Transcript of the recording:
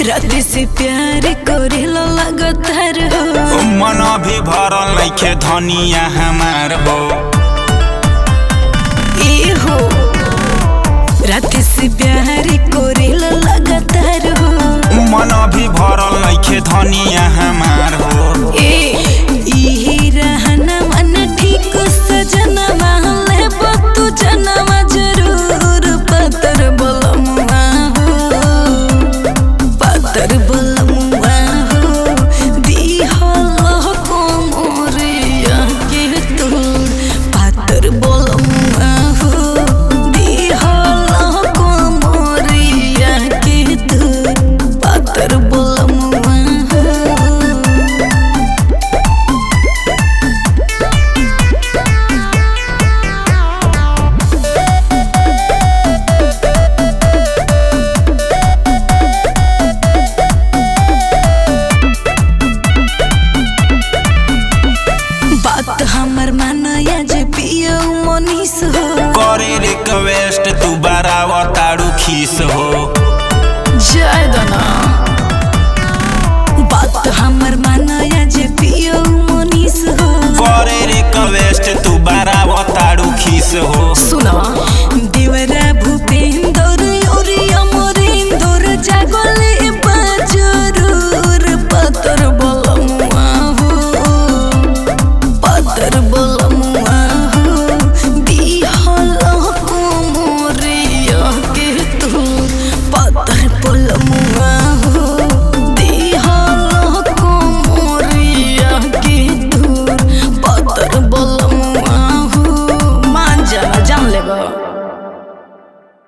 रात से प्यार करेला लगातार हो मन भी भरल नइखे धनिया हमार हो ए हो रात से प्यार करेला लगातार हो मन भी भरल नइखे धनिया हमार हो ए इही रहना मन ठीक सजना माले बतू जनवा जरूर पतर बलमुआ हो पतर बलमुआ हो दिहल कोमरिया के तोड़ पतर बलमुआ हो दिहल कोमरिया के तोड़ पतर बलमुआ हो बात हमर मानया जे पियो मनीष हो करे रिक्वेस्ट तू बराबर तारू खीस हो जय दना बात हमर मानया जे पियो मनीष हो करे रिक्वेस्ट तू बराबर तारू खीस हो सुना देवरा भूपेंद्र और अमरेंद्र जागले बाजरूर पतर बलमुआ हो पतर बल